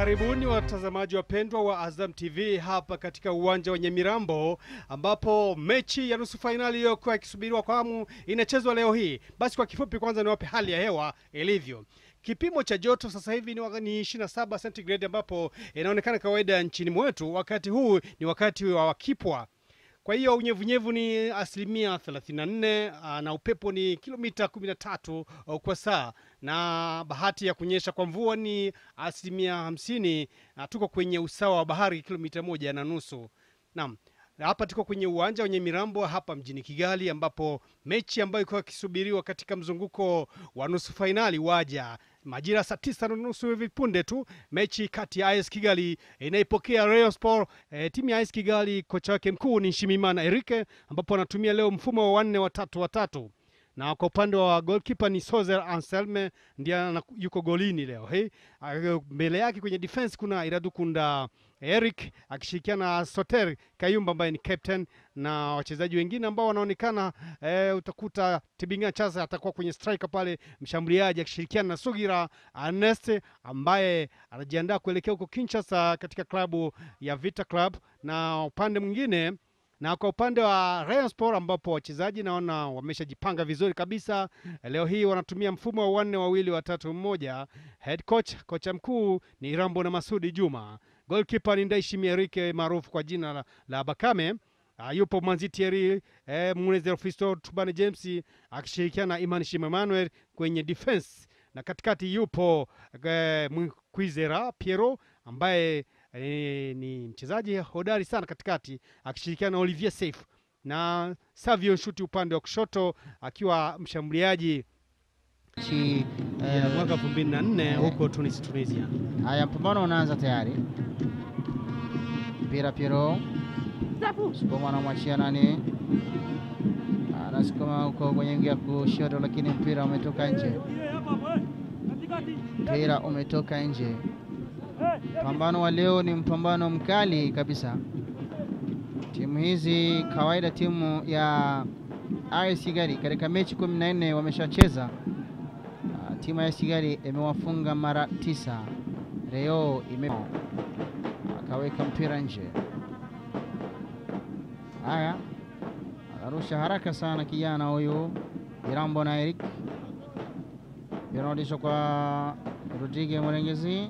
Karibuni watazamaji wapendwa wa Azam TV hapa katika uwanja wa Nyamirambo ambapo mechi ya nusu fainali iliyokuwa ikisubiriwa kwa hamu inachezwa leo hii. Basi kwa kifupi, kwanza niwape hali ya hewa ilivyo. Kipimo cha joto sasa hivi ni waka- ni 27 centigrade ambapo inaonekana kawaida nchini mwetu. Wakati huu ni wakati wa wakipwa kwa hiyo unyevunyevu ni asilimia 34 ah, na upepo ni kilomita 13 oh, kwa saa, na bahati ya kunyesha kwa mvua ni asilimia 50. na Tuko kwenye usawa wa bahari kilomita moja na nusu. Naam, na hapa tuko kwenye uwanja wenye Mirambo hapa mjini Kigali, ambapo mechi ambayo ilikuwa ikisubiriwa katika mzunguko wa nusu fainali waja majira saa tisa na nusu hivi punde tu, mechi kati ya AS Kigali inaipokea Rayon Sport. E, timu ya AS Kigali kocha wake mkuu ni Nshimimana Erike, ambapo anatumia leo mfumo wa wanne watatu watatu na kwa upande wa goalkeeper ni Sozer Anselme ndiye ana- yuko golini leo hii. Ah, Mbele yake kwenye defense kuna Iradukunda Eric akishirikiana na Soter Kayumba ambaye ni captain na wachezaji wengine ambao wanaonekana eh, utakuta Tibinga Chasa atakuwa kwenye striker pale, mshambuliaji akishirikiana na Sugira Ernest ambaye anajiandaa kuelekea huko Kinshasa katika klabu ya Vita Club, na upande mwingine na kwa upande wa Rayon Sport ambapo wachezaji naona wameshajipanga vizuri kabisa. Leo hii wanatumia mfumo wa wanne wawili watatu mmoja. Head coach kocha mkuu ni Rambo na Masudi Juma. Goalkeeper ni Ndaishi Erike maarufu kwa jina la, la Bakame. Uh, yupo Manzi Thierry eh, Munezero Fisto Tubane James akishirikiana na Iman Shima Emmanuel kwenye defense, na katikati yupo eh, Kwizera Piero ambaye eh, ni mchezaji hodari sana katikati akishirikiana na Olivier Seif na Savio Nshuti upande wa kushoto akiwa mshambuliaji Chi, eh, eh, mwaka 2004 huko Tunis, Tunisia. haya mpambano unaanza tayari. Mpira Piero sukuma, anamwachia nani, anasukuma huko kwenye ngia kushoto, lakini mpira umetoka nje, mpira umetoka nje. Mpambano wa leo ni mpambano mkali kabisa. Timu hizi kawaida, timu ya AS Kigali katika mechi kumi na nne wameshacheza Ah, timu ya Kigali imewafunga mara tisa. Leo ime akaweka mpira nje. Haya, anarusha haraka sana kijana huyu Irambo na Eric, inarudishwa kwa Rodrigue Mwerengezi.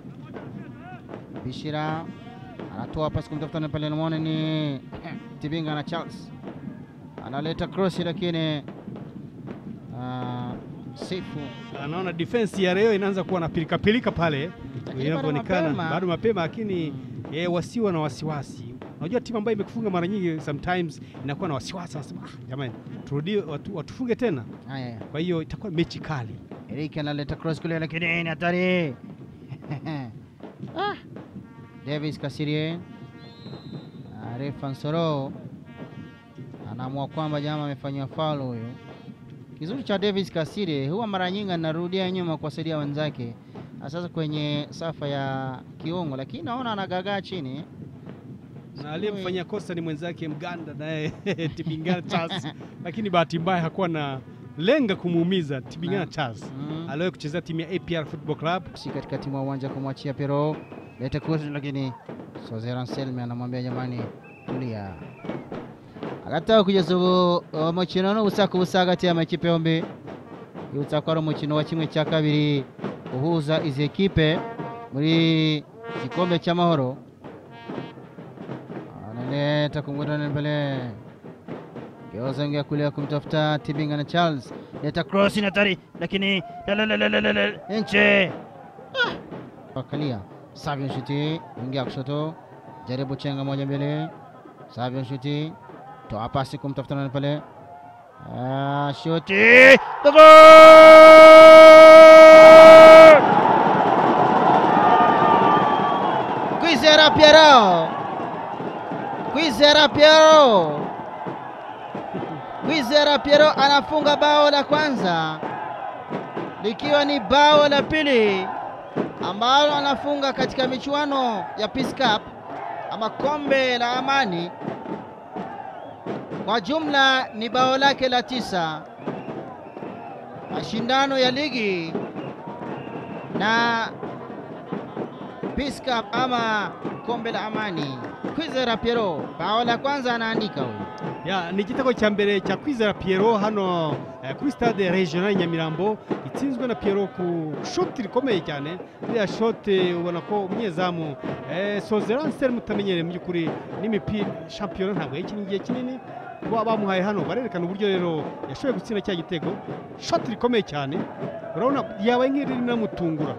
Bishira anatoa pasi kumtafuta na pale, namwona ni Tibinga na Charles analeta cross, lakini ah, Sifu Anaona defense ya leo inaanza kuwa na pilika pilika pale Lakini inavyoonekana, bado mapema. bado mapema, lakini eh, wasiwa na wasiwasi. Unajua timu ambayo imekufunga mara nyingi sometimes inakuwa na wasiwasi, wanasema ah, jamani, turudie watu, watufunge tena. haya Kwa hiyo itakuwa mechi kali. Eric analeta cross kule, lakini ni hatari. ah. Davis Kasirie Ah, refa Nsoro anaamua kwamba jamaa amefanyiwa foul huyo. Kizuri cha Davis Kasirie huwa mara nyingi anarudia nyuma kuwasaidia wenzake, na sasa kwenye safa ya kiungo, lakini naona anagagaa chini. na aliyemfanyia kosa ni mwenzake Mganda naye Tibingana Charles, lakini bahati mbaya hakuwa na lenga kumuumiza Tibingana Naam. Charles Mm. aliwahi kuchezea timu ya APR Football Club. si katikati mwa uwanja kumwachia Pero lete cross, lakini Sozera Anselme anamwambia jamani, tulia agataka kugeza ubu umukino ni ubusa ku busa hagati y'amakipe yombi yibutsa ko ari umukino wa kimwe cya kabiri uhuza izi ekipe muri gikombe cy'amahoro analeta kumgudana mbele geuza ngia kulia kumtafuta Tibinga na Charles leta cross inatari lakini lalalalalalala, nje Wakalia Savion Shuti ingia kushoto, jaribu chenga moja mbele. Savion Shuti toa pasi kumtafuta nani pale, Ah, Shuti Goal! Kwizera Piero, Kwizera Piero, Kwizera Piero anafunga bao la kwanza likiwa ni bao la pili ambalo anafunga katika michuano ya Peace Cup ama kombe la amani. Kwa jumla ni bao lake la tisa mashindano ya ligi, na Peace Cup ama kombe la amani. Kwizera Piero bao la kwanza anaandika huyu. ya ni igitego cya mbere cya kwizera Pierrot hano eh, kuri stade regional Nyamirambo itsinzwe na Pierrot ku shoti rikomeye cyane iriya shoti ubona ko umunyezamu eh, Sozeransel mutamenyereye mu by'ukuri n'imipira shampiyona ntabwo yayikina igihe kinini kuba bamuhaye hano barerekana uburyo rero yashoboye gutsinda cya gitego shoti rikomeye cyane urabona yabaye nk'iri rinamutungura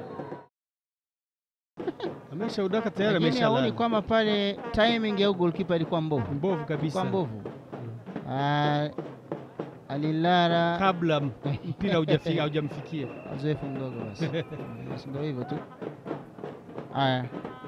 amesha udaka tayari Lakini amesha haoni lala. kwamba pale timing ya goalkeeper ilikuwa mbovu. mbovu kabisa Kwa mbovu. Ah, alilara kabla m- mpira haujafika haujamfikia uzoefu mdogo basi. Basi ndio hivyo tu. Haya.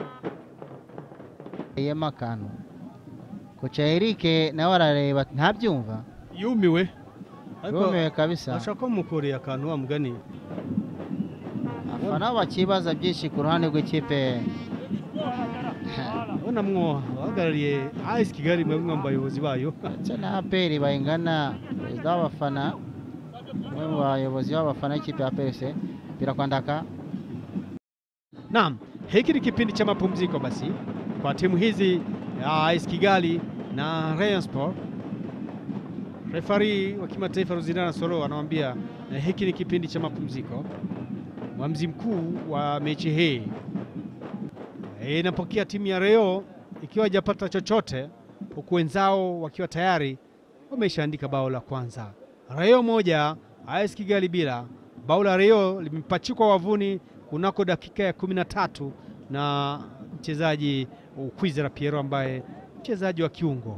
Yema kano. Kocha Erike nawe arareba ntabyumva. yumiwe ariko Yumiwe kabisa. ashaka kumukoreye akantu wa mugani Abafana bakibaza byinshi ku ruhande rw'ikipe. ubona mwo abahagarariye AS Kigali mwe mwe mu bayobozi bayo ndetse na APR bayingana perezida w'abafana umwe mu bayobozi b'abafana b'ikipe ya PFC mpira kwa Ndaka Naam, hiki ni kipindi cha mapumziko basi kwa timu hizi ya AS Kigali na Rayon Sport. Refari wa kimataifa Ruzindana Soro anamwambia eh, hiki ni kipindi cha mapumziko. Mwamzi mkuu wa mechi hii Eh, inapokea timu ya Rayon ikiwa hajapata chochote, huku wenzao wakiwa tayari wameshaandika bao la kwanza. Rayon moja AS Kigali bila. Bao la Rayon limepachikwa wavuni kunako dakika ya kumi na tatu na mchezaji Kwizera Piero ambaye mchezaji wa kiungo,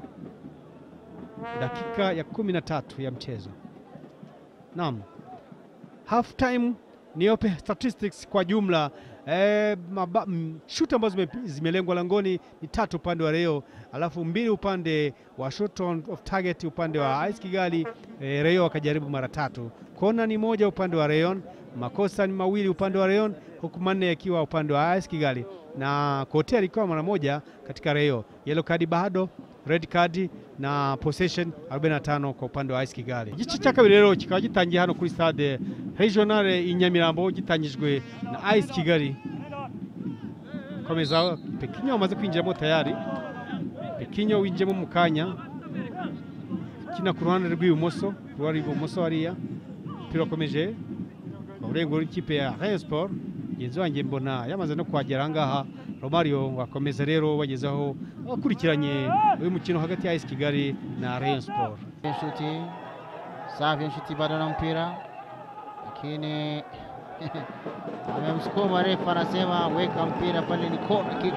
dakika ya kumi na tatu ya mchezo. Naam, half time niope statistics kwa jumla eh, maba- mm, shuti ambazo zime- zimelengwa langoni ni tatu upande wa Rayon, alafu mbili upande wa shot on of target upande wa AS Kigali. Eh, Rayon wakajaribu mara tatu, kona ni moja upande wa Rayon, makosa ni mawili upande wa Rayon, huku manne yakiwa upande wa AS Kigali, na kotea alikuwa mara moja katika Rayon. Yellow card bado, red card na possession 45 kwa upande wa AS Kigali. Igice cya kabiri rero kikaba gitangiye hano kuri stade regional i Nyamirambo gitangijwe na AS Kigali. Komeza Pekinyo wamaze kwinjiramo tayari. Pekinyo winjiyemo mu kanya kina ku ruhande rw'ibumoso ruhande rw'ibumoso hariya umupira wakomeje mu burengo bw'ikipe ya Rayon Sport mugenzi wanjye mbona yamaze no kuhagera ahangaha Romario wakomeza rero bagezaho abakurikiranye uyu mukino hagati ya AS Kigali na Rayon Sport shuti safi shuti bado na mpira lakini amemsukuma refa anasema weka mpira pale ni corner kick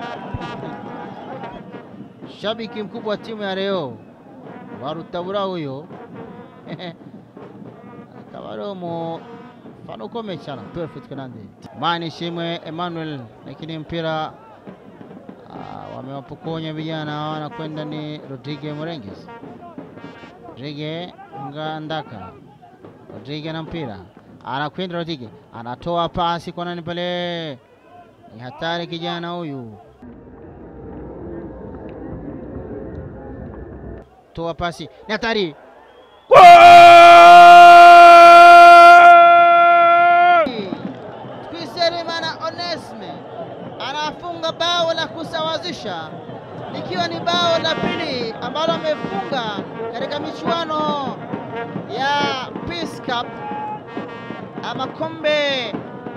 shabiki mkubwa wa timu ya Rayon warutabura huyo akaba ari umufana ukomeye cyane perfect kanande mani shimwe Emmanuel lakini mpira ah, wamewapokonya vijana wanakwenda ni Rodrigue Morenges Rodrigue Ngandaka Rodrigue na mpira anakwenda Rodrigue anatoa pasi kwa nani pale ni hatari kijana huyu toa pasi ni hatari Twiserimana Onesme anafunga bao la kusawazisha likiwa ni bao la pili ambalo amefunga katika michuano ya Peace Cup ama kombe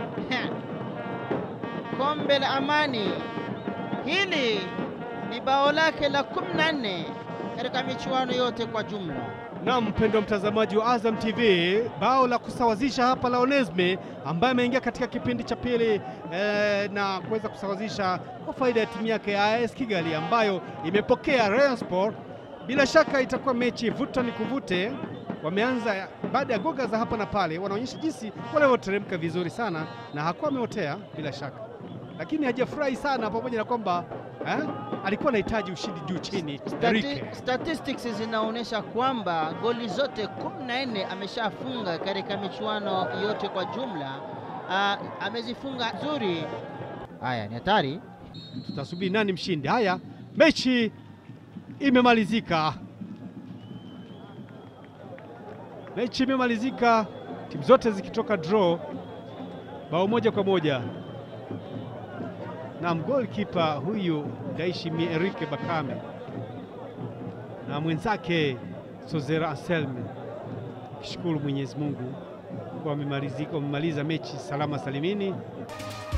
kombe la amani. Hili ni bao lake la 14 katika michuano yote kwa jumla. Na mpendo mtazamaji wa Azam TV, bao la kusawazisha hapa la Onesme ambaye ameingia katika kipindi cha pili eh, na kuweza kusawazisha kwa faida ya timu yake ya AS Kigali ambayo imepokea Rayon Sport. Bila shaka itakuwa mechi vuta ni kuvute. Wameanza baada ya goga za hapa na pale, wanaonyesha jinsi walivyoteremka vizuri sana, na hakuwa ameotea bila shaka, lakini hajafurahi sana, pamoja na kwamba eh, alikuwa anahitaji ushindi juu chini. Stati Enrique. statistics zinaonyesha kwamba goli zote 14 ameshafunga katika michuano yote kwa jumla. Ah, amezifunga nzuri. Haya ni hatari. tutasubiri nani mshindi. Haya, mechi imemalizika, mechi imemalizika, timu zote zikitoka draw bao moja kwa moja. na goalkeeper huyu Ndaishimie Erike Bakame na mwenzake Sozera Anselme, kishukuru Mwenyezi Mungu kwa wamemalizika wamemaliza mechi salama salimini.